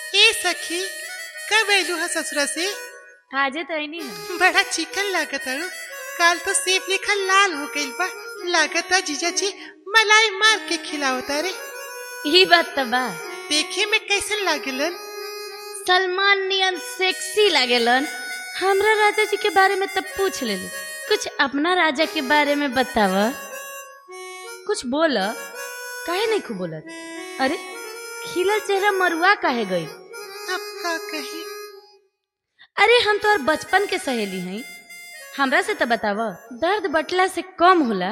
ए सखी कब आइलू हा ससुरा से आजे तो नहीं है बड़ा चिकन लागत अड़ू काल तो सेब लेखा लाल हो गइल बा लागता जीजा जी मलाई मार के खिलावता रे ही बात तो बा देखे में कैसन लागेलन सलमान नियन सेक्सी लागेलन हमरा राजा जी के बारे में तब पूछ ले कुछ अपना राजा के बारे में बताव कुछ बोल काहे नहीं खूब बोलत अरे खिलल चेहरा मरुआ काहे गई अब का कही अरे हम तो और बचपन के सहेली हैं हमरा से तो बताव दर्द बटला से कम होला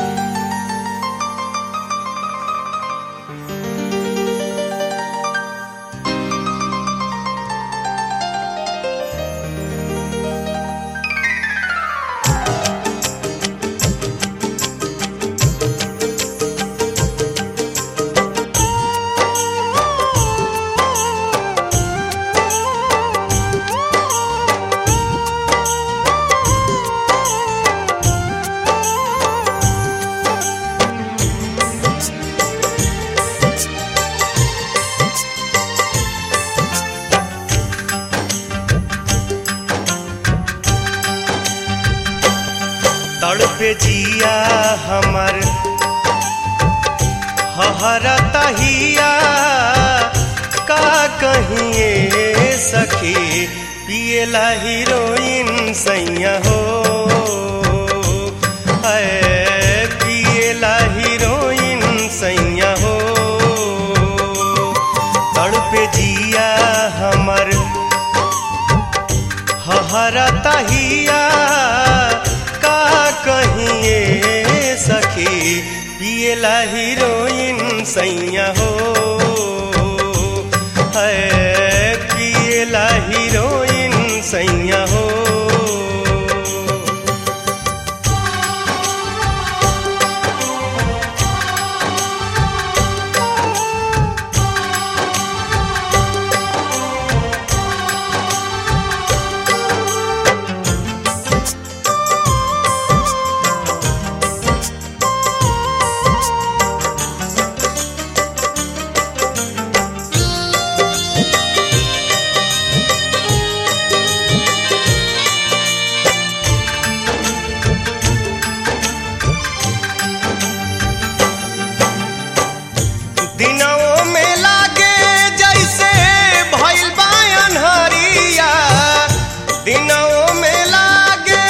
तड़पे जिया हमर हहरा तहिया का कहिए सखी पियला हीरोइन सैया हो ऐ पियला हीरोइन सैया हो तड़पे जिया हमर हहरा तहिया का कहिए सखी पियला हीरोइन सैया हो है पियला हीरोइन सैया हो दिनों में लागे जैसे भइल बा अन्हरिया दिनों में लागे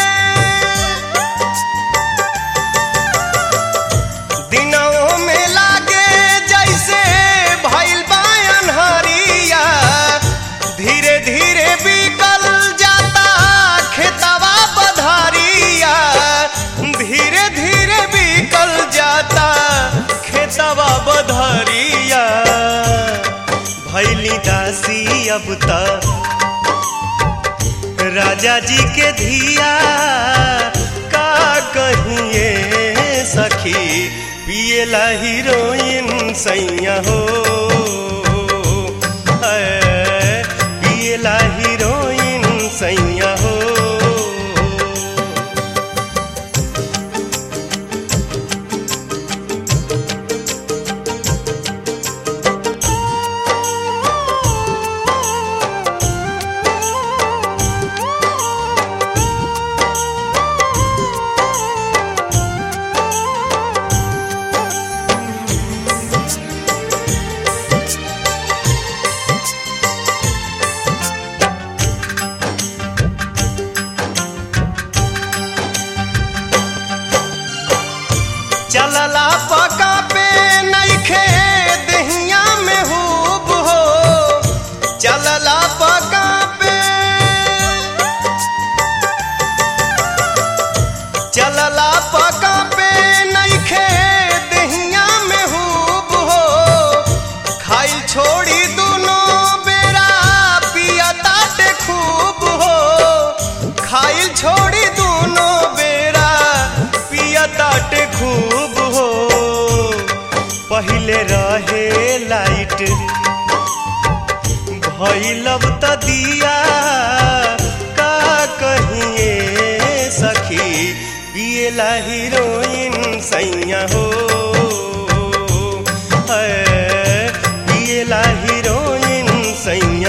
दिनों में लागे जैसे भइल बा अन्हरिया धीरे धीरे बिकल जाता खेतवा पधारिया धीरे धीरे बिकल जाता खेतवा बधरिया भैली दासी अब तक राजा जी के धिया का कहिए सखी पियला हीरोइन सैया हो ऐ, पियला हीरोइन सैया हो चलला पका पे नइखे दहिया में हुब हो चलला पका पे चलला पका पे नइखे दहिया में हुब हो खाइल छोड़ी दुनो बेरा पिया ताटे खूब हो खाइल छोड़ी दुनो बेरा पिया ताटे खूब हो पहिले रहे लाइट भैलब त दिया का कहिए सखी पियला हीरोइन सैया हो है पियला हीरोइन सैया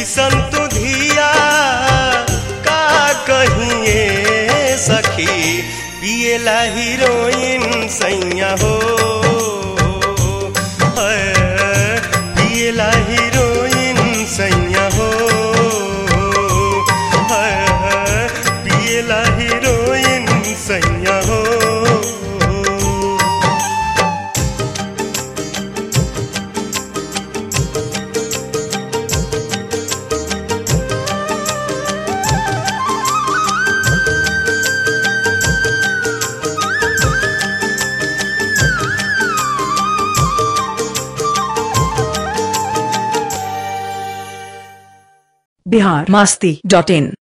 कैसन तू धिया का कहिए सखी पिएला हीरोइन सैया हो है, पिएला हीरोइन सैया हो है, पिएला हीरोइन सैया हो बिहार मस्ती डॉट इन